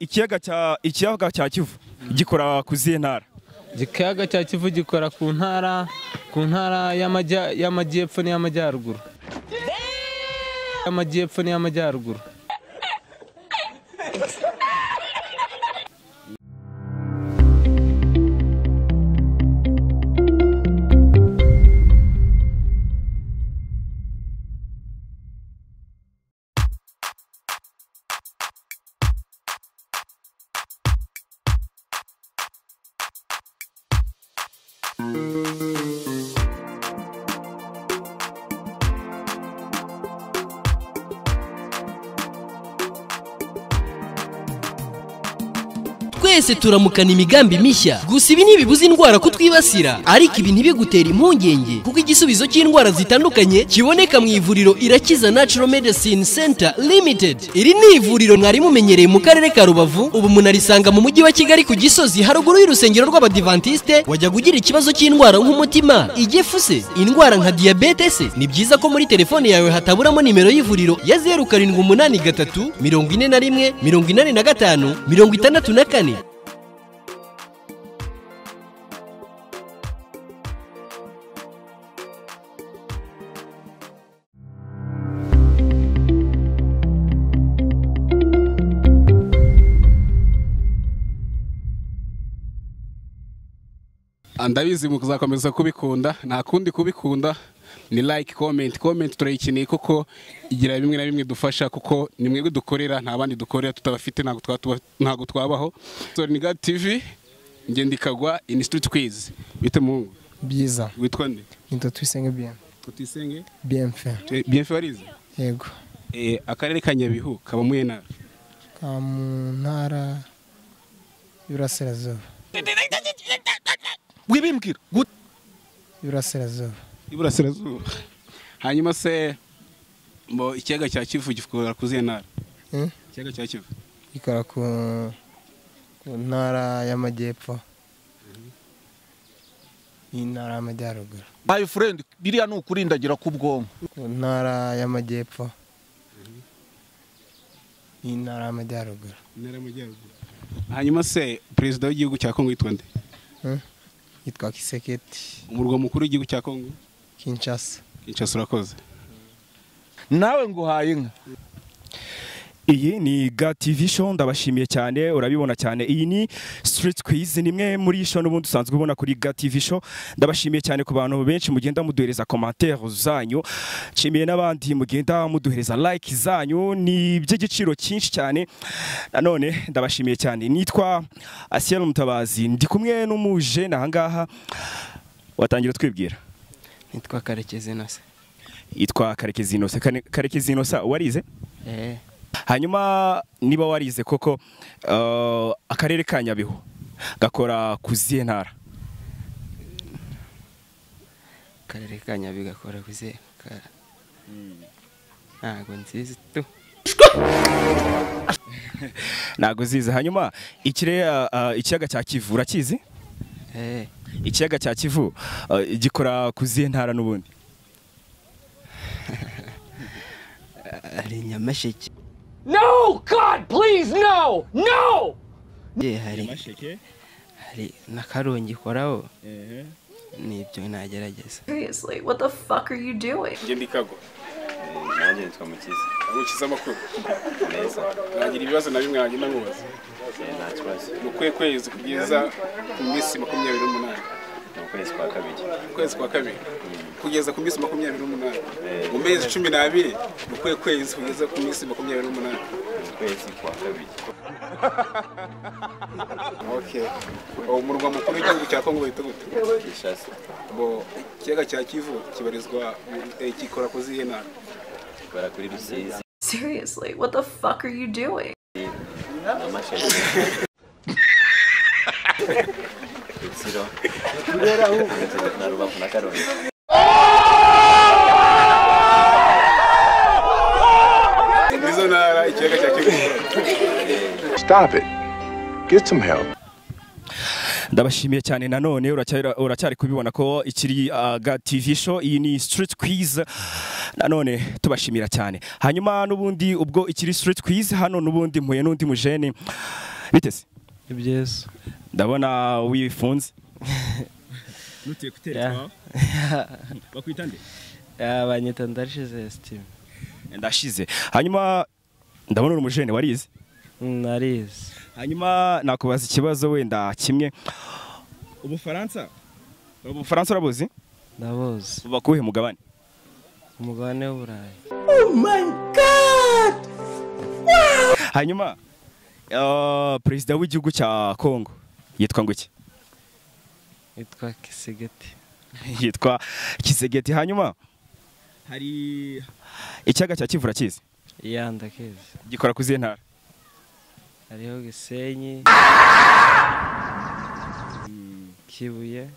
ikiyaga cya ikiyaga cya kivu gikora ku zihe ntara ikiyaga cya kivu gikora ku ntara ku ntara y'amajyepfo n'iy'amajyaruguru y'amajyepfo n'iy'amajyaruguru twese turamukana imigambi mishya gusa ibi ntibibuza indwara kutwibasira ariko ibi ntibigutera impungenge kuko igisubizo cy'indwara zitandukanye kiboneka mu ivuriro irakiza natural medicine center limited iri ni ivuriro mwari mumenyereye mu karere ka rubavu ubu munarisanga mu mujyi wa kigali ku gisozi haruguru y'urusengero rw'abadivantiste wajyaga ugira ikibazo cy'indwara nk'umutima igifu se indwara nka diyabete se ni byiza ko muri telefone yawe hataburamo nimero y'ivuriro ya zeru karindwi umunani gatatu mirongo ine na rimwe mirongo inani na gatanu mirongo itandatu na kane ndabizi muzakomeza kubikunda nta kundi kubikunda ni like comment comment turayikeneye kuko igira bimwe na bimwe idufasha kuko ni mwebwe dukorera nta bandi dukorera tutabafite ntabwo twabaho soringa tv ngendikagwa inisititi kwizi bita muhungu byiza witwa nde nitwa tuyisenge bien tutisenge bienfe bienfe warize yego akarere ka nyabihu kaba mu ntara ka mu ntara y'uburasirazuba wibimbwira gute y'uburasirazuba iburasirazuba hanyuma se mbo ikiyaga cya kivu gikora ku zihe ntara Eh? ikiyaga cya kivu gikora ku ku ntara y'amajyepfo n'intara y'amajyaruguru bayi furendi biriya ni ukurindagira ku bwonko ku ntara y'amajyepfo n'intara y'amajyaruguru intara y'amajyaruguru hanyuma se perezida w'igihugu cya kongo yitwa nde Eh? yitwa kiseketi umurwa mukuru w'igihugu cya kongo kinshasa kinshasa urakoze nawe nguhaye inka iyi ni TV show ndabashimiye cyane urabibona cyane iyi ni street quiz ni imwe muri show n'ubundi usanzwe ubona kuri TV show ndabashimiye cyane ku bantu benshi mugenda muduhereza commentaire zanyu nshimiye n'abandi mugenda muduhereza like zanyu ni iby'igiciro cyinshi cyane nanone ndabashimiye cyane nitwa Asiel Mutabazi ndi kumwe n'umujene ahangaha watangira twibwira nitwa karekezi nase yitwa Karekezi Innocent Kane- Karekezi Innocent warize eee hanyuma niba warize koko eh, akarere ka nyabihu gakora ku zihe ntara akarere ka nyabi gakora kuze ka- ntago nzizi tu ntabwo zize hanyuma ikire eh, eh, ikiyaga cya kivu urakizi eee ikiyaga cya kivu eh, gikora ku zihe ntara n'ubundi hari nyamasheke No, God, please, no, no! ye hari hari na karongi ikoraho nibyo nagerageza Seriously, what the fuck are you doing? ngendikagwa nanjye nitwa mukiza ukiza amakuru neza nagira ibibazo na bimwe wagenda nkubaza Eh, nta kibazo ni ukuhe kwezi kugeza ku minsi makumyabiri n'umunani ni ukwezi kwa kabiri ukwezi kwa kabiri kugeza ku minsi makumyabiri n'umunani Eh. mu mezi cumi n'abiri ni ukuhe kwezi kugeza ku minsi makumyabiri n'umunani ni ukwezi kwa kabiri okay umurwa mukuru w'igihugu cya kongo wita gute gishasa bo ikiyaga cya kivu kibarizwa mu- eh, gikora ku zihe ntara bara kuri rusizi Seriously, what the fuck are you doing? nyamasheke rutsiro Rutsiro na rubavu na karongi nizo ntara ikiyaga cya kivu Stop it. Get some help. ndabashimiye cyane nanone uracyari- uracyari kubibona ko ikiri TV show iyi ni street quiz nanone tubashimira cyane hanyuma n'ubundi ubwo ikiri street quiz hano n'ubundi mpuye n'undi mujene bitese ni byiza ndabona wifunze nutiye kutera itwawe bakwita nde banyita ndashize sitimu ndashize hanyuma ndabona uri umujene warize narize hanyuma nakubaza ikibazo wenda kimwe ubufaransa ubufaransa urabuzi ndabuzi buba kuwuhe mugabane umugabane w'uburayi Oh my god! Wow! hanyuma ah, perezida w'igihugu cya kongo yitwa ngo iki yitwa kisigeti yitwa kisegeti hanyuma hari ikiyaga cya kivu urakizi ya ndakizi gikora ku izihe ntara hariho gisenyi Mm, kibuye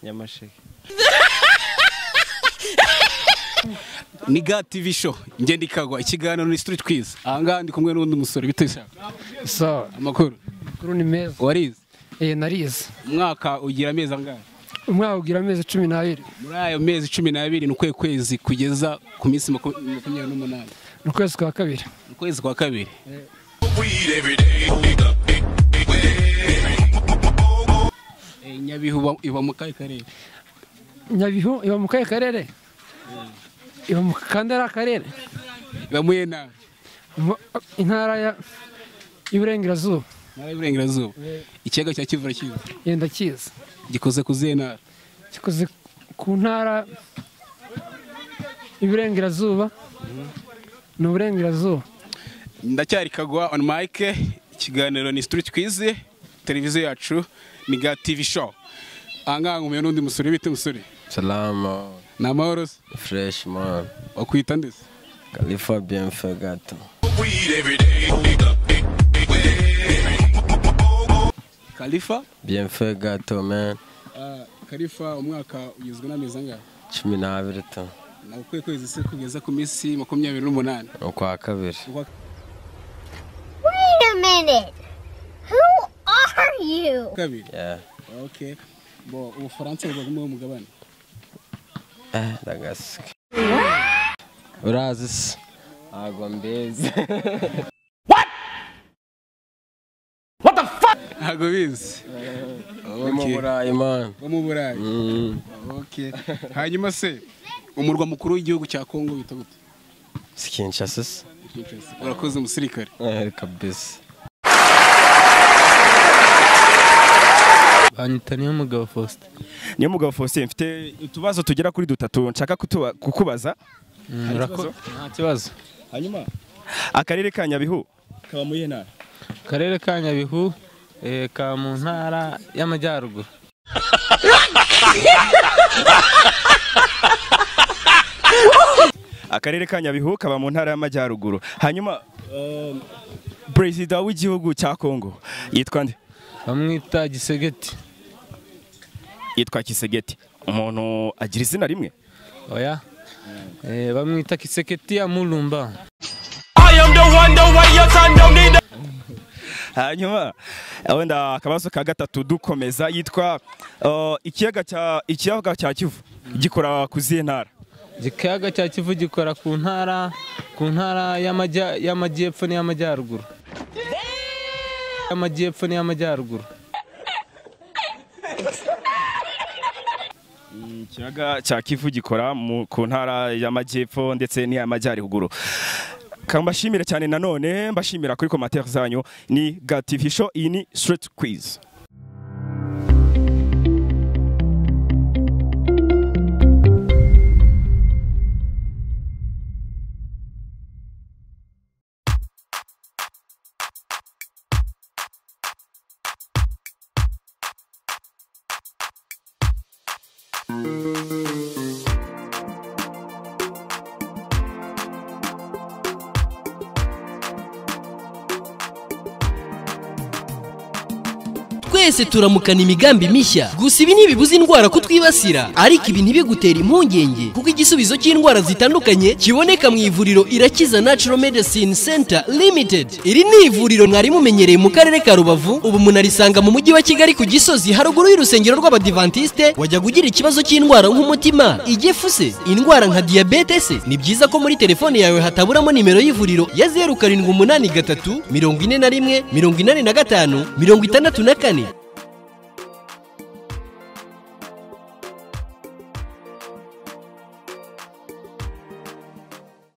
nyamasheke ni ga tv show ngenda ikagwa ikiganiro ni street quiz ahangaha ndi kumwe n'undi musore bita ishaka sawa amakuru amakuru ni meza warize eh narize umwaka ugira amezi angahe umwaka ugira amezi cumi n'abiri muri ayo mezi cumi n'abiri ni ukuhe kwezi kugeza ku minsi maku- makumyabiri n'umunani ni ukwezi kwa kabiri ni ukwezi kwa kabiri Eh, nyabihu iba- iba mu kahe karere nyabihu iba mu kahe karere iba mu kandara karere iba mu iyihe ntara Mu- intara ya y'iburengerazuba ntara y'uburengerazuba ikiyaga cya kivu urakizi yenda kiza gikoze ku zihe ntara gikoze ku ntara y'iburengerazuba ni uburengerazuba ndacyari kagwa on mike ikiganiro ni street quiz televiziyo yacu ni ga tv show ahangaha nkumeye n'undi musore bita umusore Salama. ni amahoro se Fresh man. wakwita ndetse Khalifa Bienfagato. kalifa Bienfagato man. Ah, kalifa umwaka ugizwe n'amezi angahe Cumi n'abiri to. ni ukwiye kwezi se kugeza ku minsi makumyabiri n'umunani Ukwa kabiri. Wait a minute. Who are you? kabiri Yeah. okay bo ubufaransa buba bumwe mugabane Eh, ndagasuka. Urazi se? Ntabwo mbizi. ntabwo bizi Ni mu Okay. Burayi man. bo mu burayi Mm. okay hanyuma se umurwa mukuru w'igihugu cya kongo wita gute Si Kinshasa se? urakoze umusirikare Eh, kabisa. banyita niyo mugabo faustin niyo mugabo faustin mfite utubazo tugera kuri dutatu nshaka kutuba- kukubaza Hari urako- ikibazo? nta kibazo hanyuma akarere ka nyabihu kaba mu iyihe ntara akarere ka nyabihu eh, ka mu ntara y'amajyaruguru akarere ka nyabihu kaba mu ntara y'amajyaruguru hanyuma um, perezida w'igihugu cya kongo yitwa nde bamwita gisegeti yitwa kisegeti umuntu agira izina rimwe oya Eh, bamwita kiseketi ya murumba hanyuma eh, wenda akabazo ka gatatu dukomeza yitwa uh, ikiyaga cya ikiyaga cya kivu gikora ku zihe ntara ikiyaga cya kivu gikora ku ntara ku ntara y'amajya- y'amajyepfo n'iy'amajyaruguru y'amajyepfo n'iy'amajyaruguru ikiyaga cya kivu gikora mu- ku ntara y'amajyepfo ndetse n'iy'amajyaruguru kambashimire cyane nanone mbashimira kuri komantere zanyu ni gativi show iyi ni straight quiz twese turamukana imigambi mishya gusa ibi ntibibuza indwara kutwibasira ariko ibi ntibigutere impungenge kuko igisubizo cy'indwara zitandukanye kiboneka mu ivuriro irakiza natural medicine center limited iri ni ivuriro mwari mumenyereye mu karere ka rubavu ubu munarisanga mu mujyi wa kigali ku gisozi haruguru y'urusengero rw'abadivantiste wajyaga ugira ikibazo cy'indwara nk'umutima igifu se indwara nka diyabete se ni byiza ko muri telefone yawe hataburamo nimero y'ivuriro ya zeru karindwi umunani gatatu mirongo ine na rimwe mirongo inani na gatanu mirongo itandatu na kane